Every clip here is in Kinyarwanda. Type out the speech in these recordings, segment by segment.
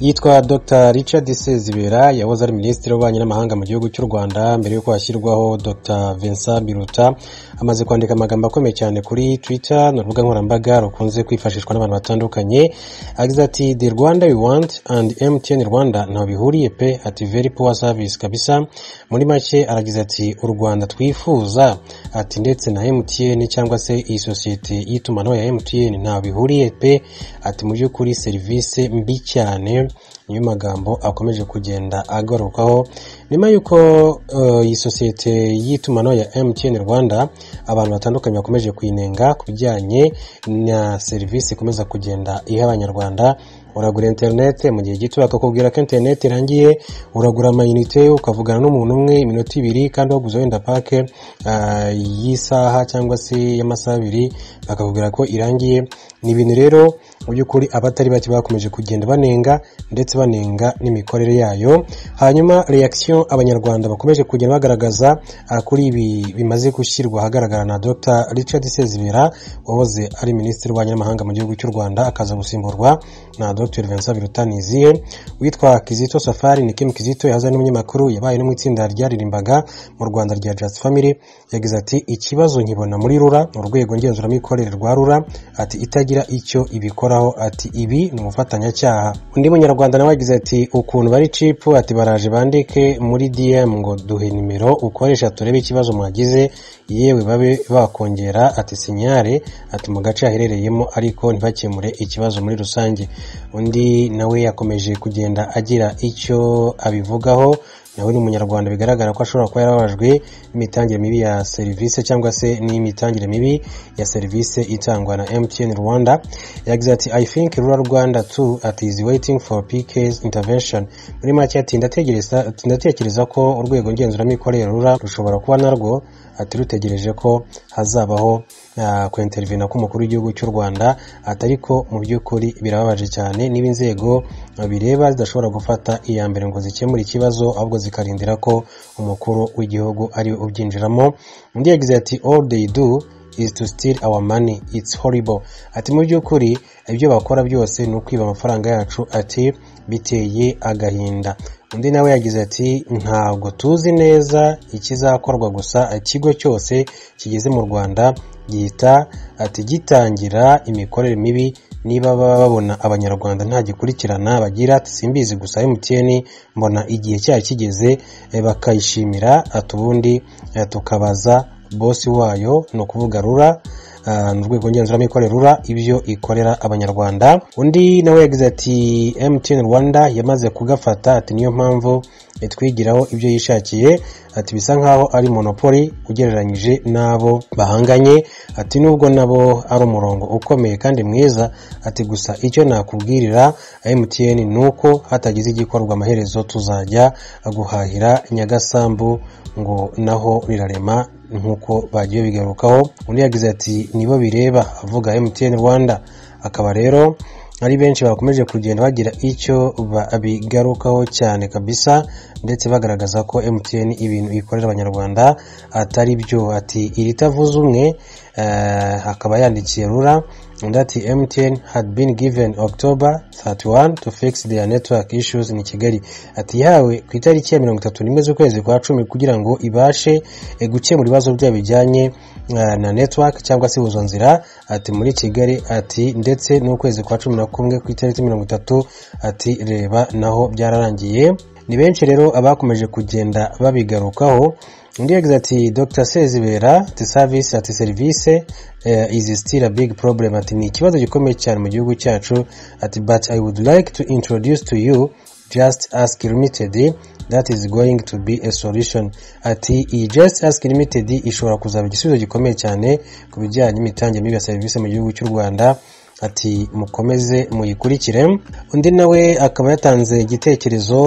yitwa Dr Richard Sezibera yahoze ari minisitiri w'ububanyi n'amahanga mu gihugu cy'u Rwanda mbere y'uko hashyirwaho Dr Vincent Biruta amaze kwandika amagambo akomeye cyane kuri Twitter ni urubuga nkoranyambaga rukunze kwifashishwa n'abantu batandukanye agize ati the Rwanda we want and MTN Rwanda ntaho bihuriye pe ati very poor service kabisa muri make aragize ati u Rwanda twifuza ati ndetse na MTN cyangwa se iyi sosiyete y'itumanaho ya MTN ntaho bihuriye pe ati mu by'ukuri serivisi mbi cyane niyo magambo akomeje kugenda agarukaho nyuma y'uko uh, iyi sosiyete y'itumanaho ya MTN Rwanda abantu batandukanye bakomeje kuyinenga ku bijyanye na serivisi ikomeza kugenda iha abanyarwanda uragura interinete mu gihe gito bakakubwira ko interinete irangiye uragura amayinite ukavugana n'umuntu umwe iminota ibiri kandi waguze wenda pake uh, y'isaha cyangwa se y'amasaha abiri bakakubwira ko irangiye ni ibintu rero mu by'ukuri abatari bake bakomeje kugenda banenga ndetse banenga n'imikorere yayo hanyuma reaction abanyarwanda bakomeje kugenda bagaragaza uh, kuri ibi bimaze gushyirwa ahagaragara na dr richard sezibera wahoze ari minisitiri w'abanyamahanga mu gihugu cy'u rwanda akaza gusimburwa na dr Dr Vincent Biruta Nizihe witwa Kizito Safari ni Kim Kizito yahoze ari umunyamakuru yabaye no mu itsinda ryaririmbaga mu Rwanda rya Just Family yagize ati ikibazo nkibona muri rura mu rwego ngenzuramikorere rwa rura ati itagira icyo ibikoraho ati ibi ni umufatanyacyaha undi munyarwanda nawe yagize ati ukuntu bari cipu ati baraje bandike muri DM ngo duhe nimero ukoresha turebe ikibazo mwagize yewe babe bakongera ati sinyare ati mu gace aherereyemo ariko ntibakemure ikibazo muri rusange undi nawe yakomeje kugenda agira icyo abivugaho nawe ni umunyarwanda bigaragara ko ashobora kuba yarababajwe n'imitangire mibi ya serivisi cyangwa se n'imitangire mibi ya serivisi itangwa na mtn rwanda yagize ati i think rural rwanda too at is waiting for pk's intervention muri make ati ndatekereza ko urwego ngenzuramikorere rura rushobora kuba narwo ati rutegereje ko hazabaho kwenterinvina k'umukuru w'igihugu cy'u rwanda atari ko mu by'ukuri birababaje cyane niba inzego bireba zidashobora gufata iya mbere ngo zikemure ikibazo ahubwo zikarindira ko umukuru w'igihugu ari ubyinjiramo undi yagize ati all they do is to steal our money it's horrible ati mu by'ukuri ibyo bakora byose ni ukwiba amafaranga yacu ati biteye agahinda undi nawe yagize ati ntabwo tuzi neza ikizakorwa gusa ikigo cyose kigeze mu rwanda gihita ati gitangira imikorere mibi niba baba babona abanyarwanda nta gikurikirana bagira simbizi gusa mtn mbona igihe cyayo kigeze bakayishimira ati ubundi tukabaza bosi wayo ni ukuvuga rura ni urwego ngenzuramikorere rura ibyo ikorera abanyarwanda undi nawe yagize ati mtn rwanda yamaze kugafata ati niyo mpamvu twigiraho ibyo yishakiye ati bisa nkaho ari monopoli ugereranyije n'abo bahanganye ati nubwo nabo ari umurongo ukomeye kandi mwiza ati gusa icyo nakubwirira mtn ni uko hatagize igikorwa amaherezo tuzajya guhahira nyagasambu ngo naho rirarema nk'uko bagiye bigarukaho undi yagize ati nibo bireba avuga mtn rwanda akaba rero ari benshi bakomeje kugenda bagira icyo bigarukaho cyane kabisa ndetse bagaragaza ko mtn ibintu ikorera abanyarwanda atari byo ati iritavuze umwe akaba yandikiye rura undi ati mtn had been given october 31 to fix their network issues in kigali ati yawe ku itariki ya mirongo itatu n'imwe z'ukwezi kwa cumi kugira ngo ibashe gukemura ibibazo byayo bijyanye na network cyangwa se ubuzonzira ati muri kigali ati ndetse n'ukwezi kwa cumi na kumwe ku itariki mirongo itatu ati reba naho byararangiye ni benshi rero abakomeje kugenda babigarukaho undi yagize ati dr sezibera ati service ati serivisi uh, is still a big problem ati ni ikibazo gikomeye cyane mu gihugu cyacu ati but i would like to introduce to you just ask limited that is going to be a solution ati iyi just ask limited ishobora kuzaba igisubizo gikomeye cyane ku bijyanye n'imitangire mibi ya serivisi mu gihugu cy'u rwanda ati mukomeze muyikurikire undi nawe akaba yatanze igitekerezo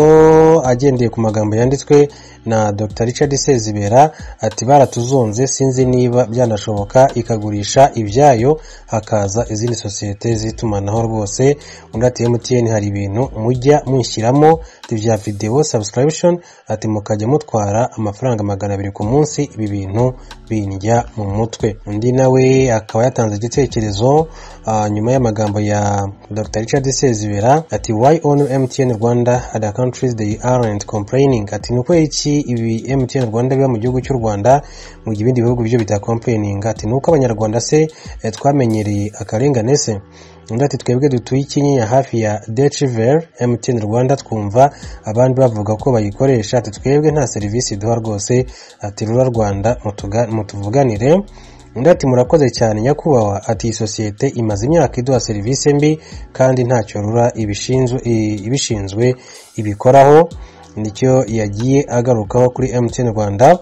agendeye ku magambo yanditswe na Dr Richard Sezibera ati baratuzonze sinzi niba byanashoboka ikagurisha ibyayo hakaza izindi sosiyete z'itumanaho rwose undi ati MTN hari ibintu mujya munshyiramo ibya video subscription ati mukajya mutwara amafaranga magana abiri ku munsi ibi bintu bindya mu mutwe undi nawe akaba yatanze igitekerezo ah, nyuma y'amagambo ya Dr Richard Sezibera ati why only MTN Rwanda other countries they aren't complaining ati ni ukweri iki ibi MTN Rwanda biba mu gihugu cy'u Rwanda mu gihe ibindi bihugu byo bitacomplaining ati nuko abanyarwanda se eh, twamenyereye akarengane se undi ati twebwe dutuye ikinyinya hafi ya Dechiver MTN Rwanda twumva abandi bavuga ko bayikoresha ati twebwe nta serivisi duha rwose ati rura Rwanda mutuga- mutuvuganire undi ati murakoze cyane nyakubahwa ati iyi sosiyete imaze imyaka iduha serivisi mbi kandi ntacyo rura ibishinzwe i- ibishinzwe ibikoraho nicyo yagiye agarukaho kuri MTN Rwanda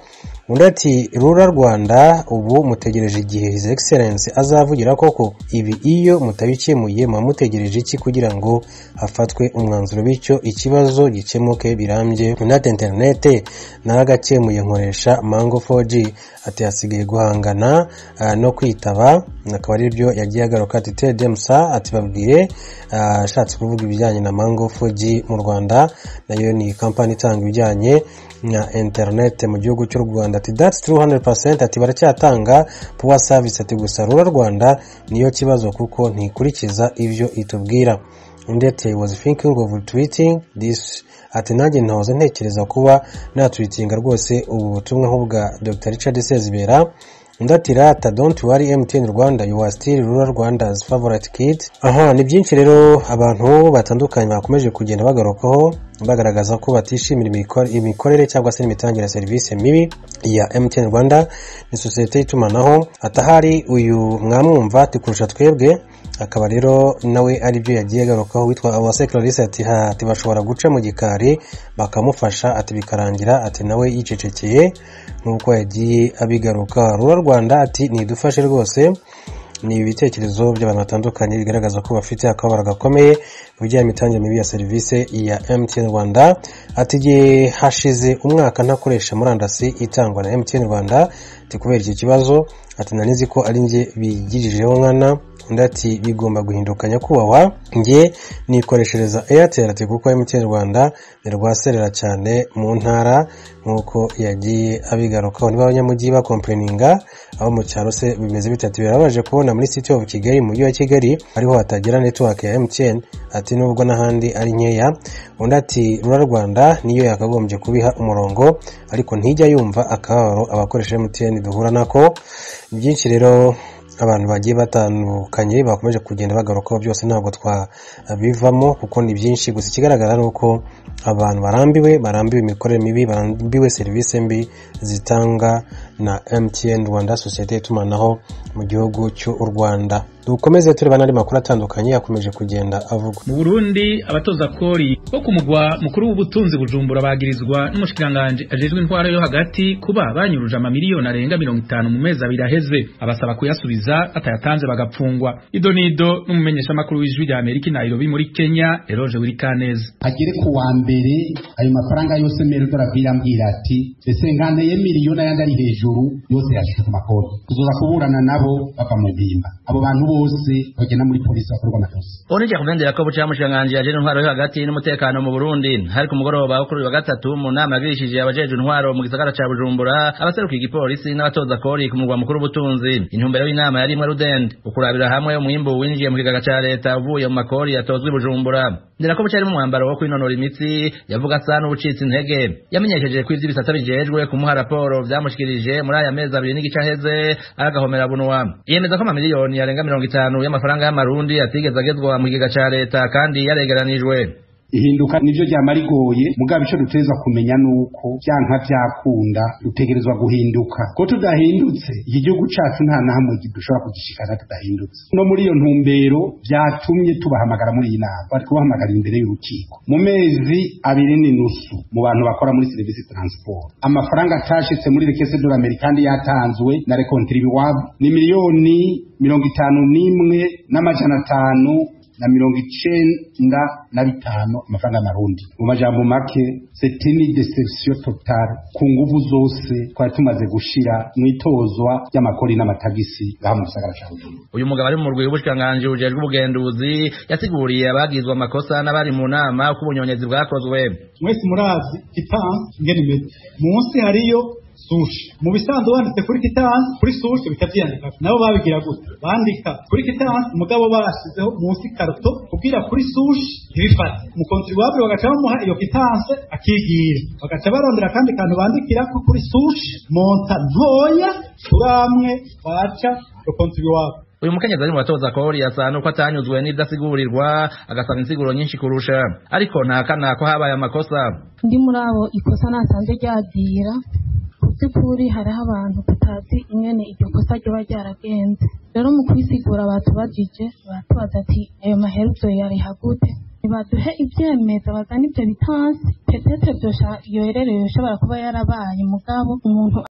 undi ati rura Rwanda ubu mutegereje igihe His Excellence azavugira koko ibi iyo mutabikemuye muba mutegereje iki kugira ngo hafatwe umwanzuro bityo ikibazo gikemuke birambye undi ati internet naragakemuye nkoresha Mango 4G ati hasigaye guhangana ah, no kwitaba akaba ari byo yagiye agaruka ati Tedemusa ati babwiye ah, ashatse kuvuga ibijyanye na Mango 4G mu Rwanda nayo ni kampani itanga ibijyanye na internet mu gihugu cy'u Rwanda ati that's true 100% ati baracyatanga power service ati gusa rura Rwanda niyo kibazo kuko ntikurikiza ibyo itubwira undi ati "I was thinking of tweeting this ati nanjye ntahoze ntekereza kuba natwitinga rwose ubu butumwa nk'ubwa Dr Richard Sezibera undi ati rata don't worry MTN Rwanda you are still rural Rwanda's favorite kid aha ni byinshi rero abantu batandukanye bakomeje kugenda bagarukaho bagaragaza ko batishimira imikor- imikorere cyangwa se n'imitangire ya serivisi mibi ya MTN Rwanda ni sosiyete y'itumanaho atahari uyu mwamwumva ati kurusha twebwe akaba rero nawe ari byo yagiye agarukaho witwa Awase Clarisse ati ha ati bashobora guca mu gikari bakamufasha ati bikarangira ati nawe yicecekeye nk'uko yagiye abigaruka Rura Rwanda ati nidufashe rwose ni ibitekerezo by'abantu batandukanye bigaragaza ko bafite akababaro gakomeye mu bijyanye n'imitangire mibi ya serivisi ya MTN Rwanda ati igihe hashize umwaka ntakoresha murandasi itangwa na MTN Rwanda ati kubera iki kibazo ati nari nzi ko ari njye bigirijeho nkana undi ati bigomba guhinduka nyakubahwa njye nikoreshereza Airtel ati kuko MTN Rwanda nirwaserera cyane mu ntara nk'uko yagiye abigarukaho niba abanyamujyi bakompeninga abo mu cyaro se bimeze bite ati birabaje kubona muri City of Kigali mu mujyi wa Kigali ariho hatagira network ya MTN ati nubwo n'ahandi ari nkeya undi ati rura Rwanda niyo yakagombye kubiha umurongo ariko ntijya yumva akababaro abakoresha MTN duhura nako Ni byinshi rero abantu bagiye batandukanye bakomeje kugenda bagarukaho byose ntabwo twabivamo kuko ni byinshi gusa ikigaragara ni uko abantu barambiwe barambiwe imikorere mibi barambiwe serivisi mbi zitanga na MTN Rwanda sosiyete y'itumanaho mu gihugu cy'u Rwanda dukomeze tureba n'andi makuru atandukanye yakomeje kugenda avugwa mu burundi abatoza kori bo ku mugwa mukuru w'ubutunzi bujumbura bagirizwa n'umushikiranganji ajejwe intwaro yo hagati kuba banyuruje amamiliyoni arenga mirongo itanu mu mezi abiri aheze abasaba kuyasubiza batayatanze bagapfungwa ido nido n'umumenyeshamakuru w'ijwi rya amerika i nairobi muri kenya eroge wirikaneza agere ku wa mbere ayo mafaranga yose merudor abwira ambwira ati ese ngana ye miliyoni ayandi ari hejuru yose yashyize ku makonti tuzoza kuburana nabo bava mu mpimba abo bantu bose bagenda muri polisi bakorwa amatosi Onije kumendera ko buca mushanganje yaje intwaro yo hagati n'umutekano mu Burundi hari ku mugoroba wo kuri uyu wa gatatu mu nama yagirishije abajeje intwaro mu gisagara ca Bujumbura abaseruka igipolisi n'abatoza kori ku mugwa mukuru w'ubutunzi intumbero y'inama yari imwe rudende ukurabira hamwe umwimbu winjiye mu kigega ca leta uvuye mu makori yatozwe i Bujumbura ndera ko buca ari mu mwambaro wo kwinonora imitsi yavuga asa n'ubucitse intege yamenyesheje ko ivy'ibisata bijejwe kumuha raporo vyamushikirije muri aya mezi abiri n'igice aheze agahomera bunwa yemeza ko amamiliyoni yarenga mirongo itanu y'amafaranga y'amarundi atigeze agezwa mu kigega ca leta kandi yaregeranijwe ihinduka nivyo ryama rigoye mugabo ico dutegerezwa kumenya nuko vyanka vyakunda dutegerezwa guhinduka ko tudahindutse iki gihugu cacu nta nahamwe dushobora kugishikana tudahindutse no muri iyo ntumbero vyatumye tubahamagara muri iyi nama bari kubahamagarira imbere y'urukiko mu mezi abiri n'inusu mu bantu bakora muri serivisi transport amafaranga atashitse muri rekese dola amerikani yatanzwe na rekontribwab ni miliyoni mirongo itanu n'imwe n'amajana atanu na mirongo icenda na bitanu amafaranga y'amarundi mu majambo make c'était une déception totale ku nguvu zose twari tumaze gushira mw'itozwa ry'amakori n'amatagisi ngaha mu gisagara ca bujumbura uyu mugabo ari mu rwego rw'ubushikiranganji bujejwe ubugenduzi yasiguriye abagizwe amakosa n'abari mu nama ko ubunyonyezi bwakozwe mwese murazi kitansi ingene imeze munsi hariyo sushi mu bisanzwe wanditse kuri kitansi kuri sushi bikabyiyandika nabo babigira gutya bandika kuri kitansi umugabo barashizeho munsi karuto kubwira kuri sushi ntibifate umukontribuwabure bagaca bamuha iyo kitansi akigira bagaca barondera akandi kantu bandikira ko kuri sushi monta ntoya turamwe baca umukontribuwabure uyu mukenyezi ari mu batoza kori asa nuko atanyuzwe n'ibidasigurirwa agasanga insiguro nyinshi kurusha ariko ntakana ko habaye amakosa ndi muri abo ikosa nasanze ryagira by'ukuri hariho abantu tutazi ingene iryo kosa ryoba ryaragenze rero mu kwisigura batubajije baratubaza ati ayo maheruvyo yariha gute ntibaduhe ivyemeza bazana ivyo bitansi petete yohererewe ushobora kuba yarabaye mugabo umuntu